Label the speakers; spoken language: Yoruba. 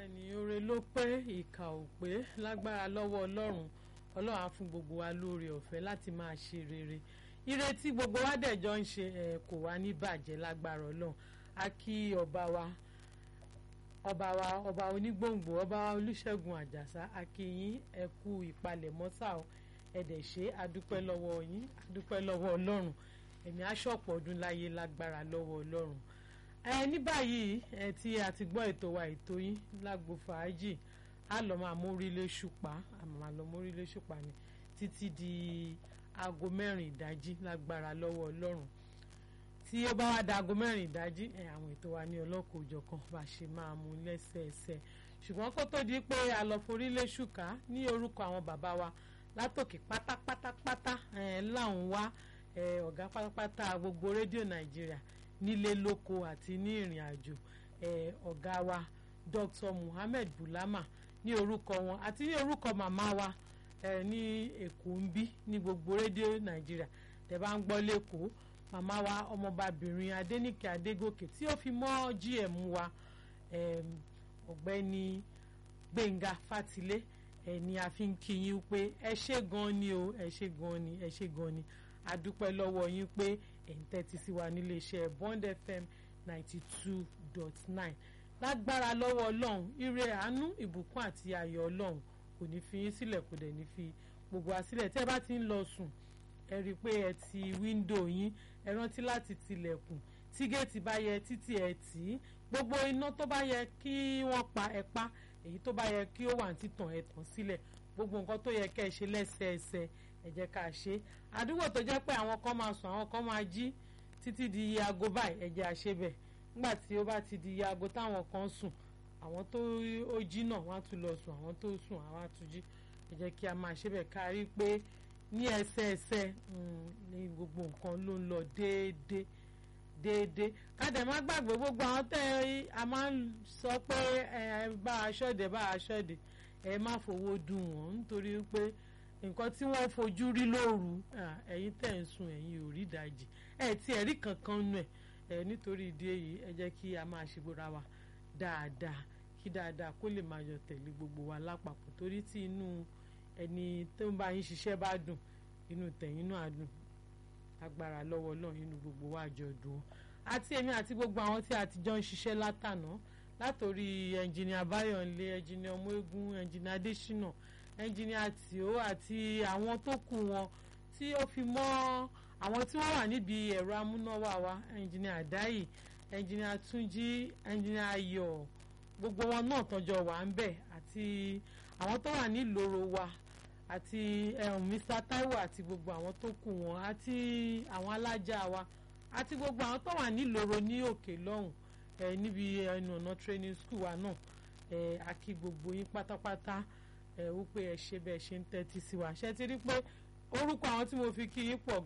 Speaker 1: bẹ́ẹ̀ni oore ló pé ìkà ò pé lágbára lọ́wọ́ ọlọ́run ọlọ́run á fún gbogbo wa lóore ọ̀fẹ́ láti máa ṣe rere ire tí gbogbo wa dẹ̀jọ́ ń ṣe ẹ̀ kò wá ní bàjẹ́ lágbára ọlọ́run a kí ọba wa ọba wa ọba onígbòǹgbò ọba wa olúṣẹ̀gun àjàsá a kí yín ẹ kú ìpalẹ̀mọ́ sáà ẹ dẹ̀ ṣe adúpẹ́ lọ́wọ́ yín adúpẹ́ lọ́wọ́ ọlọ́run ẹ̀mí aṣọ́pọ̀ ọdún láyé lágbára lọ́wọ́ ọlọ́run ẹ ní báyìí ẹ tí a ti gbọ́ ètò wa ètò yín lágbo fàájì á lọ máa mórílé ṣùpá àmọ́ máa lọ mórílé ṣùpá ni títí di aago mẹ́rin ìdájí lágbára lọ́wọ́ ọlọ́run tí ó bá wá da aago mẹ́rin ìdájí ẹ àwọn ètò wa ní ọlọ́kọ̀ òjọ̀kan bá ṣe máa mú lẹ́sẹẹsẹ ṣùgbọ́n kó tó di pé a lọ forílé ṣùkà ní orúkọ àwọn bàbá wa látòkè pátápátápátá ẹ láwọn wá ẹ ọ̀gá pátápátá gbogbo rédíò nàìjíríà nílé lóko àti ní ìrìn àjò ẹ ọ̀gá wa Dr. Muhammed Bulama ní orúkọ wọn àti ní orúkọ màmá wa ẹ ní èkó ń bí ní gbogbo rédíò nàìjíríà tẹ́ bá ń gbọ́ lẹ́kọ̀ọ́ màmá wa ọmọbabìnrin Adéníkè Adégòkè tí ó fi mọ́ GM wa ọ̀gbẹ́ni Gbẹ̀ngà Fátilé ẹ ní a fi ń kí yín pé ẹ ṣé gan ni o ẹ ṣé gan ni ẹ ṣé gan ni a dúpẹ́ lọ́wọ́ yín pé ẹ̀ ń tẹ́tí sí wa nílé iṣẹ́ Bond FM ninety two dot nine lágbára lọ́wọ́ ọlọ́run ire àánú ìbùkún àti ayọ̀ ọlọ́run kò ní fi yín sílẹ̀ kò dẹ̀ ní fi gbogbo wa sílẹ̀ tẹ́ bá ti ń lọ sùn ẹ rí i pé ẹ ti wíńdò yín ẹ rántí láti tilẹ̀kùn tí géètì bá yẹ títí ẹ tì í gbogbo iná tó bá yẹ kí wọ́n pa ẹ pa èyí tó bá yẹ kí ó wà ní títàn ẹ tàn sílẹ̀ gbogbo nǹkan tó yẹ kẹ́ ẹ ṣe lẹ́sẹẹsẹ ẹ jẹ́ ká ṣe àdúgbò tó jẹ́ pé àwọn kan máa sùn àwọn kan máa jí títí di iye aago báyìí ẹ jẹ́ àṣebẹ̀ nígbà tí ó bá ti di iye aago táwọn kan sùn àwọn tó ó jí náà wọ́n á tún lọ sùn àwọn tó sùn àwọn á tún jí ẹ jẹ́ kí a máa ṣebẹ̀ ká rí pé ní ẹsẹẹsẹ ní gbogbo nǹkan ló ń lọ déédéé déédéé kádẹ má gbàgbé gbogbo àwọn tẹ a máa ń sọ pé ẹ bá aṣọ́dẹ bá aṣọ́dẹ ẹ má fowó dùn wọ́n nítorí pé nǹkan tí wọ́n fojú rí lóru ẹ̀yin tẹ̀ ń sùn ẹ̀yin ò rí ìdajì ẹ̀ tí ẹ̀rí kankan nù ẹ̀ ẹ̀ nítorí ìdí èyí ẹ jẹ́ kí a máa ṣe gbóra wa dáadáa kí dáadáa kó lè máa yọ tẹ̀lé gbogbo wa lápapọ̀ torí tí inú ẹni tó ń bá yín ṣiṣẹ́ bá dùn inú tẹ̀yìn náà á dùn agbára lọ́wọ́ Ọlọ́run inú gbogbo wa jọ dùn àti èmi àti gbogbo àwọn tí a ti jọ ń ṣiṣẹ́ látànà látòrí ẹnjìnìà Báyọ̀nlé ẹnjìnìà Ọmọegun ẹnjìnìà Adésínà ẹnjìnìà Tìó àti àwọn tó kù wọn tí ó fi mọ́ àwọn tí wọ́n wà níbi ẹ̀rọ amúnáwá wa ẹnjìnìà Àdáyì ẹnjìnìà Túnjí ẹnjìnìà Ayọ̀ gbogbo wọn náà tọ́jọ́ wà ń bẹ̀ àti àwọn tó wà nílòrò wa àti Mr Taiwo àti gbogbo àwọn tó kù wọn àti àwọn alájà wa àti gbogbo àwọn tó wà nílòrò ní òkè lọ́hùn ẹ níbi ẹnu ọ̀nà training school wa náà ẹ a kí gbogbo yín pátápátá ẹ wípé ẹ ṣe bẹ́ẹ̀ ṣe ń tẹ́tí sí wa ṣe ti rí pé orúkọ àwọn tí mo fi kí yín pọ̀